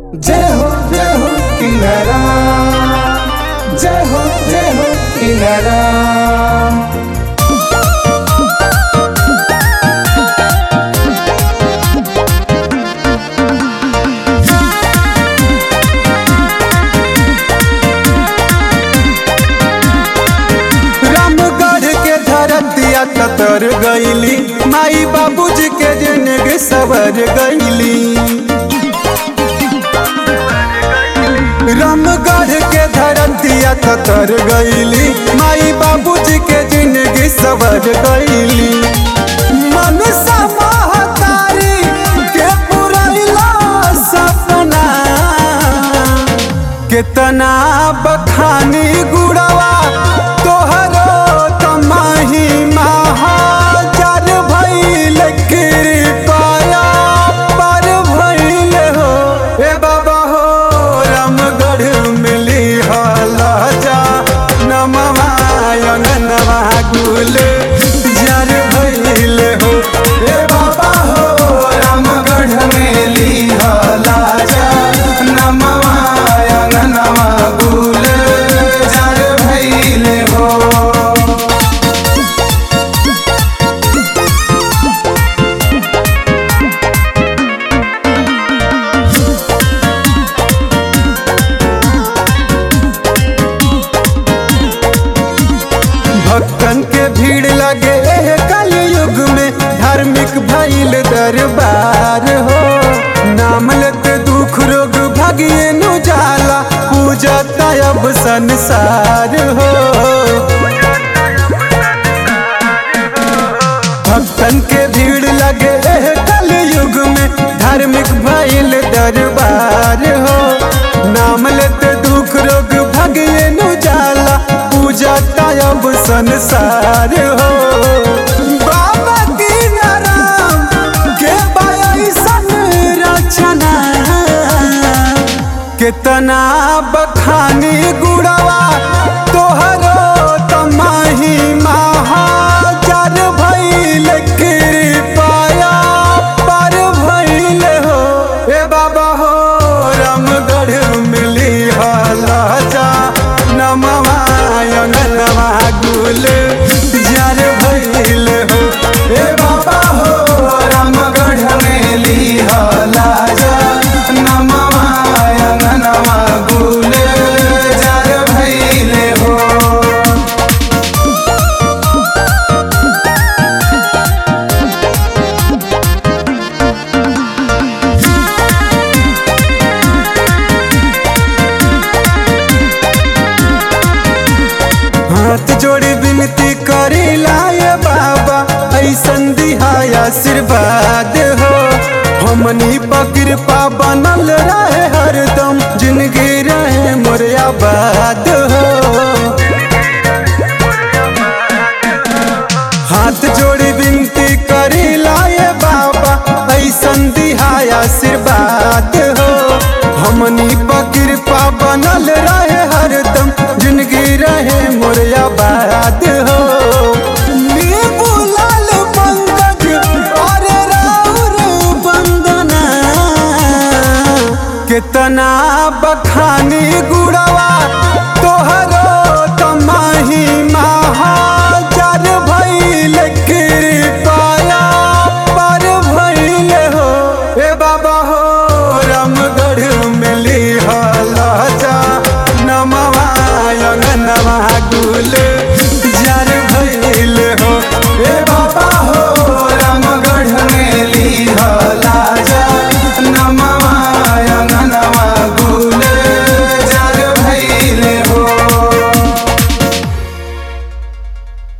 जय हो जय हो किनारा जय हो जय हो किनारा रामगढ़ के धरतिया कतर गईली माई बाबूजी के जिंदगी सवर गईली रामगढ़ के धरतिया कतर गईली माई बाबूजी के जिंदगी सवर गईली मनसा महतारी के पुरैला सपना कितना बखानी गुड़वा तोहरो तमाही महाजर भइल कृपया पर भइल हो ए बाबा हो रामगढ़ मिली हला जा नमवायन नवा गुल जर भइल हो ए बाबा हो रामगढ़ मिली हला जा नमवायन नवा गुल जर भइल हो भक्तन के भीड़ लगे एह कलयुग में धार्मिक भइल दरबार हो नाम लेते दुख रोग भागिए नु जाला पूजा अब संसार हो भक्तन के भीड़ लगे एह कलयुग में धार्मिक भइल दरबार हो नाम लेते दुख रोग भागिए नु जाला पूजा अब संसार हो बाबा की नाराम के बायसन रचना कितना बखानी गुड़वा तोहरो तमाही महाजर भइल कृपया पर भइल हो ए बाबा हो रामगढ़ मिली हला जा नमवायन नवा गुल जर भइल हो ए बाबा हो रामगढ़ मिली हला जा नमवायन नवा गुल जर भइल हो हाथ जोड़ी विनती करेला ये बाबा ऐसन दिहाय आशीर्वाद हो हमनी पर कृपा बनल रहे हरदम जिंदगी रहे मोर आबाद हो हाथ जोड़ी विनती करेला ये बाबा ऐसन दिहाय आशीर्वाद हो हमनी पर कृपा बनल रहे हरदम जिंदगी रहे मोर आबाद हो नींबू लाल पंकज और राउर बंदना कितना बखानी गुड़वा तोहरो तमाही महाजर भइल कृपया पर भइल हो ए बाबा हो रामगढ़ मिली हला जा नमवायन नवा